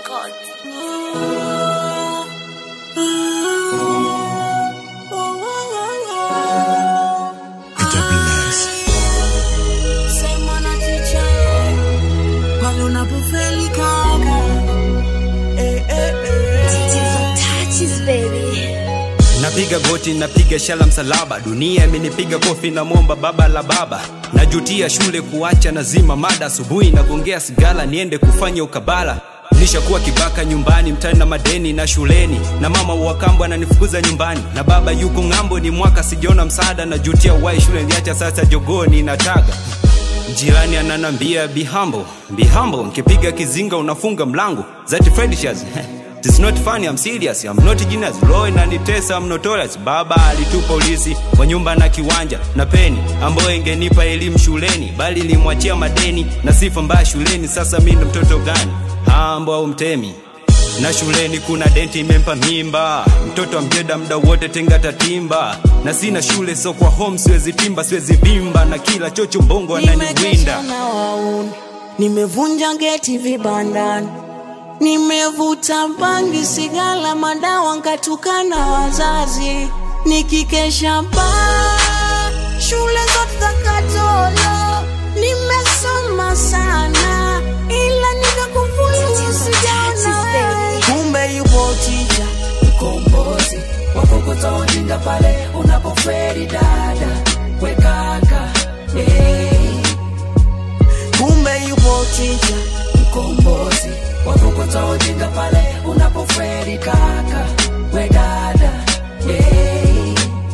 Record. Sema na ticha pale unapofeli kaka eh, eh, eh. Touches, baby. Napiga goti, napiga shala msalaba, dunia imenipiga kofi, namwomba baba la baba. Najutia shule kuacha, nazima mada, asubuhi nagongea sigala, niende kufanya ukabala. Nishakuwa kibaka nyumbani, mtani na madeni na shuleni, na mama wa kambo ananifukuza nyumbani, na baba yuko ng'ambo, ni mwaka sijaona msaada. Najutia wai shule niliacha, sasa jogoni nataga Jirani ananambia be humble, be humble. Nkipiga kizinga unafunga mlango. That friendship It's not funny, I'm serious. I'm not genius. Roho inanitesa, I'm notorious. Baba alitupa ulisi wa nyumba na kiwanja na peni ambayo ingenipa elimu shuleni, bali limwachia madeni na sifa mbaya shuleni. Sasa mimi ndo mtoto gani? Hambo au mtemi? na shuleni kuna denti imempa mimba mtoto amjeda mda wote tenga tatimba na sina shule so kwa home siwezi timba siwezi vimba na kila chocho mbongo ananiwinda Nimekesha na wauni, nimevunja geti vibandani, nimevuta bangi, sigala, madawa, nkatukana wazazi, nikikesha baa shule zote za Katolo, nimesoma sana, ila nikakufuru, sijaona wewe. Kumbe yupo tija mkombozi wakukutoa ujinga pale unapoferi dada wekaka hey. kumbe yupo tija mkombozi wakukutoa ujinga pale unapoferi kaka we dada hey.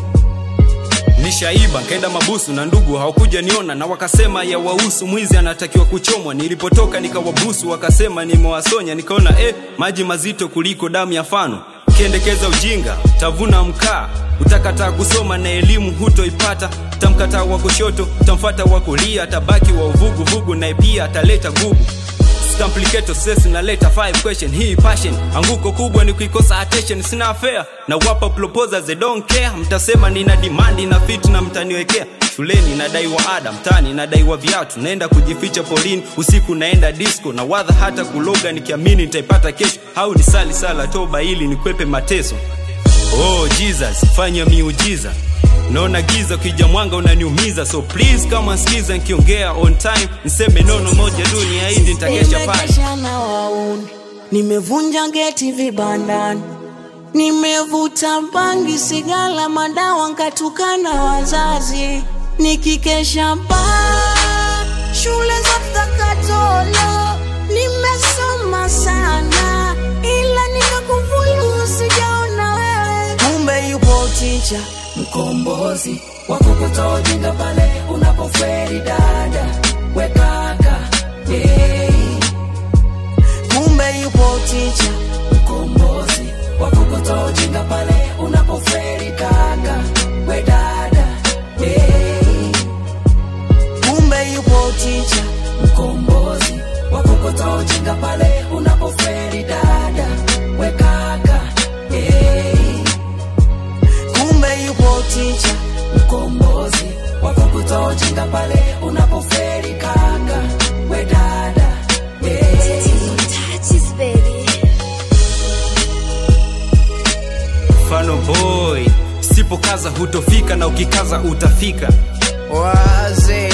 nishaiba nkaenda mabusu na ndugu hawakuja niona na wakasema ya wahusu mwizi anatakiwa kuchomwa nilipotoka nikawabusu wakasema nimewasonya nikaona eh, maji mazito kuliko damu ya fano ukiendekeza ujinga tavuna mkaa utakataa kusoma na elimu hutoipata tamkataa wa kushoto tamfata wa kulia tabaki wa uvuguvugu naye pia ataleta gugu Complicated stress naleta five question hii passion anguko kubwa ni kuikosa attention sina affair na wapa proposals they don't care mtasema nina demand na fit na mtaniwekea shuleni nadaiwa ada mtani nadaiwa viatu naenda kujificha polini usiku naenda disco na wadha hata kuloga nikiamini nitaipata kesho au ni sali sala toba ili nikwepe mateso Oh Jesus, fanya miujiza. Naona giza ukija mwanga unaniumiza, so please kama sikiza nikiongea on time, niseme nono moja tu niahidi nitakesha pale. Nimekesha na wauni, nimevunja geti vibandani, nimevuta bangi, sigala, madawa, nkatukana wazazi, nikikesha baa shule zote za Katolo, nimesoma sana, ila nikakufulu, sijaona wewe. Kumbe yupo ticha mkombozi wakukutoa ujinga pale unapoferi dada wekaka hey. kumbe yupo ticha mkombozi wakukutoa ujinga pale unapoferi kaka we dada hey. kumbe yupo ticha mkombozi wakukutoa ujinga pale unapoferi dada we kaka hey. kumbe yupo ticha mkombozi wakukutoa ujinga pale unapoferi kaka we dada hey. Touches, baby. Mfano boy, sipokaza hutofika na ukikaza utafika. Waze